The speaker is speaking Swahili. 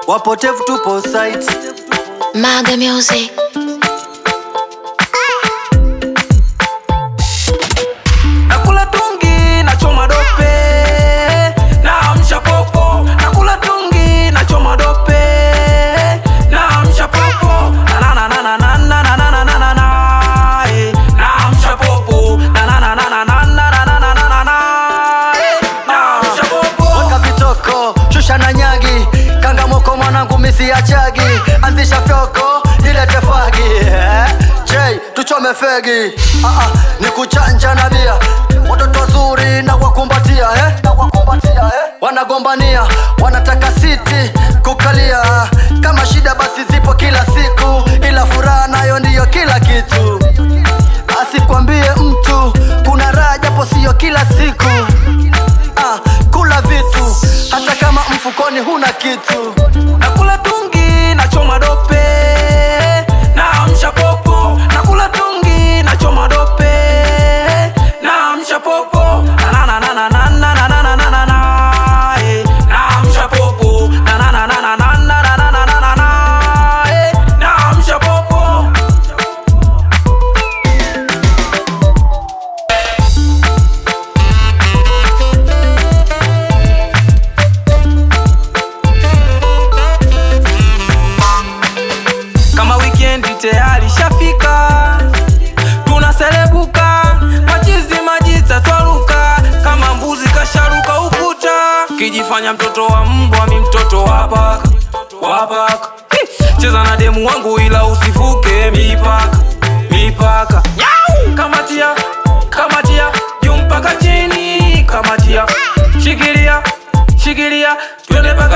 wapotevu tupo site Maga Music. nakula tungi nachoma dope naamsha popo nakula tungi nachoma dope naamsha popo nanananananananananana eh. naamsha popo nananananananananana eh. naamsha popo weka vitoko shusha na nyagi kangamoko mwanangu misi ya chagi anzisha fyoko ilete fagi eh? J, tuchome fegi ah, ah, ni kuchanja na bia watoto wazuri na wakumbatia eh? na wakumbatia eh? wanagombania wanataka siti kukalia kama shida basi zipo kila siku ila furaha nayo ndiyo kila kitu asikwambie mtu kuna raha japo siyo kila siku ah, kula vitu hata kama mfukoni huna kitu nakula tungi nachoma dope naamsha popo nakula tungi nachoma dope naamsha popo nananananananananana eh. naamsha popo nanananananananana eh. naamsha popo kama wikendi tayari shafika tunaselebuka machizi majita twaruka kama mbuzi kasharuka ukuta kijifanya mtoto wa mbwa mi mtoto wa paka wa paka Hi! cheza na demu wangu ila usivuke mipaka mipaka kamatia kamatia juu mpaka chini kamatia shikilia shikilia twende mpaka